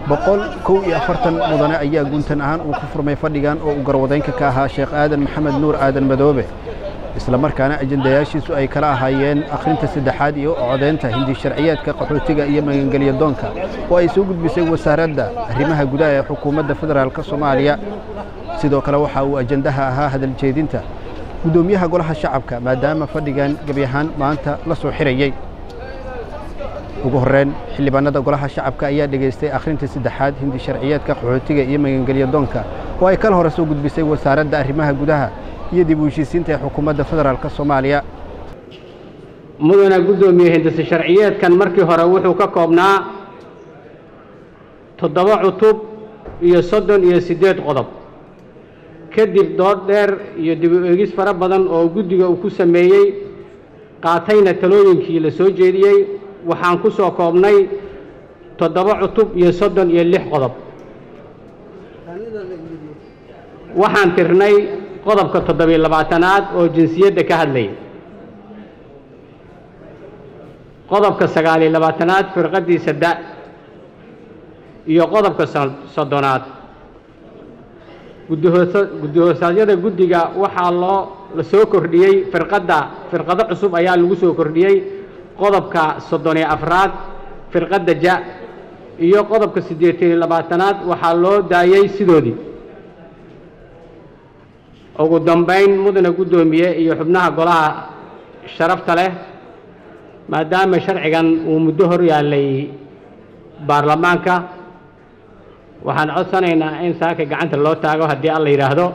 boqol kow iyo afartan mudane ayaa guntan ahaan uu ku furmay fadhigan oo uu garwadeynka ka ahaa sheekh aadan maxamed nuur aadan madoobe isla markaana ajendayaashiisu ay kala ahaayeen akhrinta saddexaad iyo codeynta hindi sharciyeedka qaxootiga iyo magangelya doonka oo ay soo gudbisay wasaaradda arrimaha gudaha ee xukuumadda federaalk soomaaliya sidoo kale waxa uu ajendaha ahaa hadaljeedinta guddoomiyaha golaha shacabka maadaama fadhigan gebi ahaan maanta la soo xirayey ugu horreyn xildhibaanada golaha shacabka ayaa dhegaystay akhrinta saddexaad hindi sharciyeedka qaxootiga iyo magangelya doonka oo ay kala hore soo gudbisay wasaaradda arrimaha gudaha iyo dib u heshiisiinta ee xukuumadda federaalk soomaaliya mudana guddoomiye hindise sharciyeedkan markii hore wuxuu ka koobnaa toddoba cutub iyo soddon iyo siddeed qodob kadib dood dheer iyo dib u eegis fara badan oo guddiga uu ku sameeyey qaatayna talooyinkii la soo jeediyey waxaan ku soo koobnay toddoba cutub iyo soddon iyo lix qodob waxaan tirnay qodobka toddobiyo labaatanaad oo jinsiyadda ka hadlaya qodobka sagaaliyo labaatanaad firqaddiisa da iyo qodobka soddonaad guddi-hoosaadyada guddiga waxaa loo la soo kordhiyey firqadda firqado cusub ayaa lagu soo kordhiyey qodobka soddon iyo afraad firqadda ja iyo qodobka siddeetan iyo labaatanaad waxaa loo daayey sidoodii ugu dambayn mudana guddoomiye iyo xubnaha golaha sharafta leh maadaama sharcigan uu muddo hor yaallay baarlamaanka waxaan codsanaynaa in saaka gacanta loo taago haddii alla yidhaahdo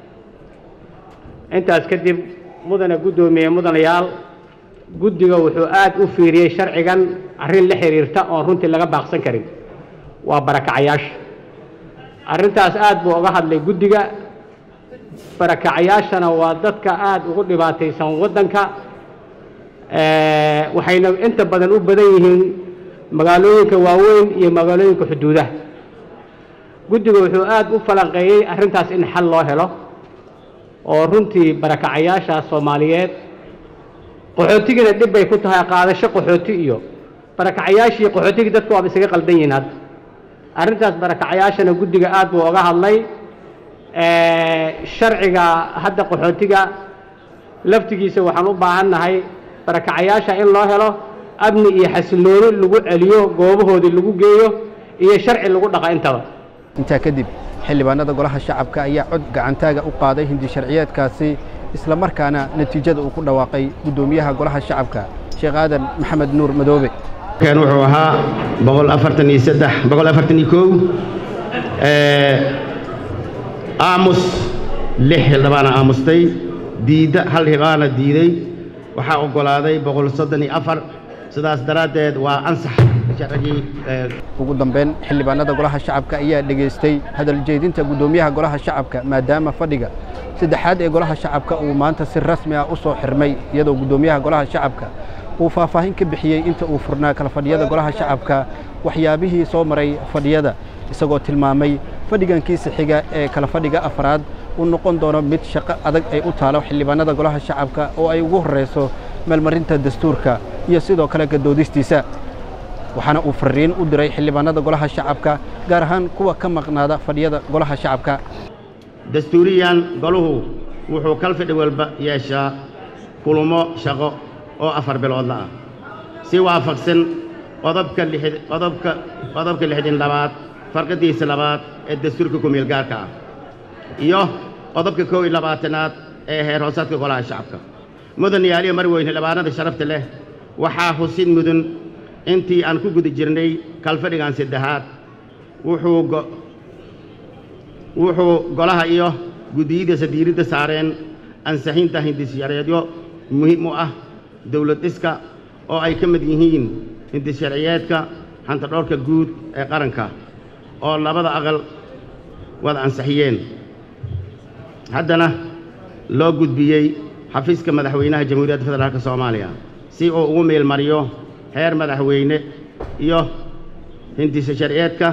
intaas kadib mudana guddoomiye mudanayaal guddiga wuxuu aad u fiiriyey sharcigan arrin la xiriirta oon runtii laga baaqsan karin waa barakacayaasha arrintaas aad buu uga hadlay guddiga barakacayaashana waa dadka aada ugu dhibaataysan waddanka waxayna inta badan u badan yihiin magaalooyinka waaweyn iyo magaalooyinka xuduudaha guddiga wuxuu aad u falanqeeyey arrintaas in xal loo helo oo runtii barakacayaasha soomaaliyeed qaxootigina dhib bay ku tahay qaadasho qaxooti iyo barakacayaashii qaxootigii dadku waaba isaga qaldan yihiin hadda arrintaas barakacayaashana guddiga aad buu oga hadlay sharciga hadda qaxootiga laftigiisa waxaan u baahan nahay barakacayaasha in loo helo amni iyo xasillooni lagu celiyo goobahoodii lagu geeyo iyo sharci lagu dhaqa intaba intaa kadib xildhibaanada golaha shacabka ayaa cod gacantaaga u qaaday hindi sharciyeedkaasi isla markaana natiijada uu ku dhawaaqay guddoomiyaha golaha shacabka sheekh aadan maxamed nuur madoobe kan wuxuu ahaa boqol afartan iyo saddex boqol afartan iyo kow aamus lix xildhibaana aamustay diidda hal xildhibaana diiday waxaa oggolaaday boqol soddon iyo afar sidaas daraaddeed waa ansax sharcigii ugu dambeyn xildhibaanada golaha shacabka ayaa dhegaystay hadal jeedinta guddoomiyaha golaha shacabka maadaama fadhiga saddexaad ee golaha shacabka uu maanta si rasmi ah u soo xirmay iyadoo guddoomiyaha golaha shacabka uu faahfaahin ka bixiyey inta uu furnaa kala fadhiyada golaha shacabka waxyaabihii soo maray fadhiyada isagoo tilmaamay fadhigankiisa xiga ee kala fadhiga afraad uu noqon doono mid shaqo adag ay u taalo xildhibaanada golaha shacabka oo ay ugu horrayso meelmarinta dastuurka iyo sidoo kale gadoodistiisa waxaana uu fariin u diray xildhibaanada golaha shacabka gaar ahaan kuwa ka maqnaada fadhiyada golaha shacabka dastuuriyan goluhu wuxuu kal fidhi walba yeeshaa kulmo shaqo oo afar biloodla ah si waafaqsan qodobka lixd qodobka qodobka lixdan labaad farqadiisa labaad ee dastuurka kumeel gaarka ah iyo qodobka kow iyo labaatanaad ee heer hoosaadka golaha shacabka mudan yaaliyo mar weyne xildhibaanada sharafta leh waxaa husid mudan intii aan ku guda jirnay kalfadhigan saddexaad wuxuu wuxuu golaha iyo guddiyadiisa diiradda saareen ansixinta hindisharciyeedyo muhiim u ah dowlad dhiska oo ay ka mid yihiin hindisharciyeedka hantadhoorka guud ee qaranka oo labada aqal wada ansixiyeen haddana loo gudbiyey xafiiska madaxweynaha jamhuuriyadda federaalk soomaaliya si uu ugu meelmariyo heer madaxweyne iyo hindisa sharciyeedka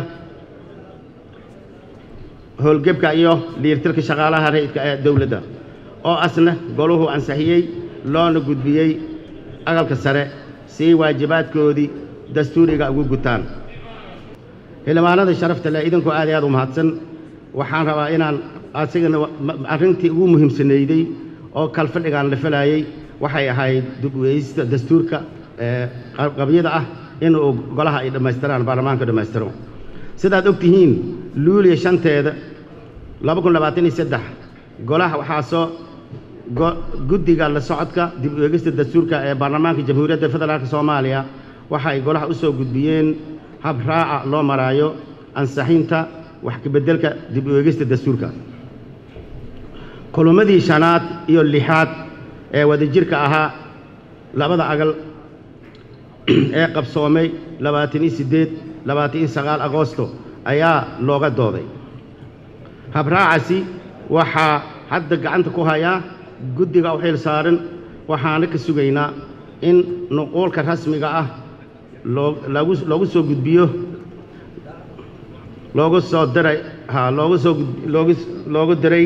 howlgebka iyo liirtirka shaqaalaha rayidka ee dowladda oo asna goluhu ansixiyey loona gudbiyey aqalka sare si waajibaadkoodii dastuuriga ugu gutaan xildhibaanada sharafta leh idinkoo aad iyo aad u mahadsan waxaan rabaa inaan asigana arrintii ugu muhiimsanayday oo kalfadhigaan la falayey waxay ahayd dib u eegista dastuurka qabyada ah in uu golaha ay dhammaystiraan baarlamaanka dhammaystiro sidaad og tihiin luuliya shanteeda laba kun labaatan iyo saddex golaha waxaa soo guddiga la socodka dib u eegista dastuurka ee baarlamaanka jamhuuriyadda federaalk soomaaliya waxay golaha u soo gudbiyeen hab raaca loo maraayo ansaxinta wax kabeddelka dib u eegista dastuurka kulummadii shanaad iyo lixaad ee wadajirka ahaa labada agal ee qabsoomay labaatan iyo siddeed labaatan iyo sagaal agoosto ayaa looga dooday habraacasi waxaa hadda gacanta ku hayaa guddiga u xil saaran waxaana ka sugaynaa in nuquulka rasmiga ah loogu loogu soo gudbiyo loogu soo diray ha loogu soo loogu loogu diray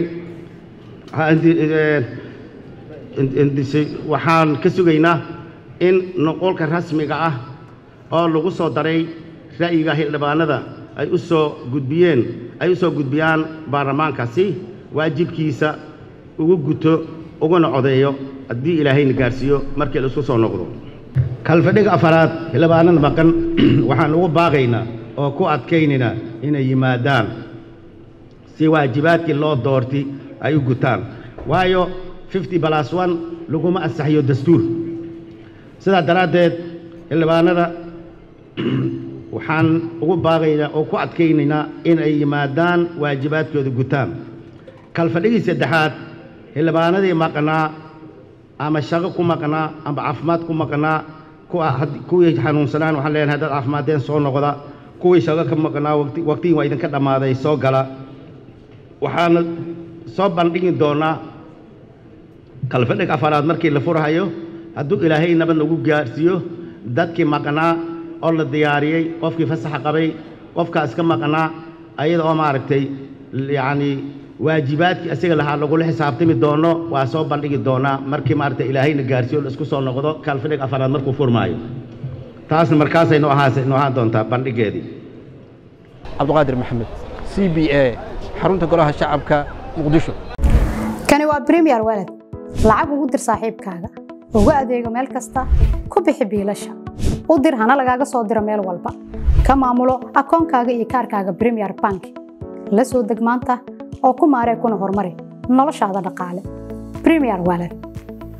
waxaan ka sugaynaa in nuquulka rasmiga ah oo lagu soo daray ra'yiga xildhibaanada ay u soo gudbiyeen ay u soo gudbiyaan baarlamaankaasi waajibkiisa ugu guto uguna codeeyo haddii ilaahayna gaarsiiyo markii la isku soo noqdo kalfadhiga afaraad xildhibaanada maqan waxaan ugu baaqaynaa oo ku adkaynaynaa inay yimaadaan si waajibaadkii loo doorti ay u gutaan waayo fifty balas one laguma ansaxiyo dastuur sidaa daraaddeed xildhibaanada waxaan ugu baaqaynaa oo ku adkaynaynaa in ay yimaadaan waajibaadkooda gutaan kalfadhigii saddexaad xildhibaanadii maqnaa ama shaqo ku maqnaa ama caafimaad ku maqnaa kuwii xanuunsanaan waxaan leenahay dad caafimaadeen soo noqda kuwii shaqo ka maqnaa waqtigii waa idinka dhammaaday soo gala waxaana soo bandhigi doonaa kalfadhig afaraad markii la furhayo hadduu ilaahay nabad nagu gaarsiiyo dadkii maqnaa oo la diyaariyey qofkii fasaxa qabay qofkaas ka maqnaa ayada oo maaragtay yacni waajibaadkii asiga lahaa lagula xisaabtami doono waa soo bandhigi doonaa markii maaragtay ilaahayna gaarsiiyo la isku soo noqdo kalfadhig afaraad markuu furmaayo taasna markaasay noo ahaas noo ahaan doontaa bandhigeedii cabdiqaadir maxamed c b a xarunta golaha shacabka muqdisho kani waa bremiyer walad lacag ugu dir saaxiibkaaga ugu adeego meel kasta ku bixi biilasha u dir hana lagaaga soo diro meel walba ka maamulo akoonkaaga iyo kaarkaaga bremiyer bank la soo deg maanta oo ku maaree kuna horumari noloshaada dhaqaale bremiyer walad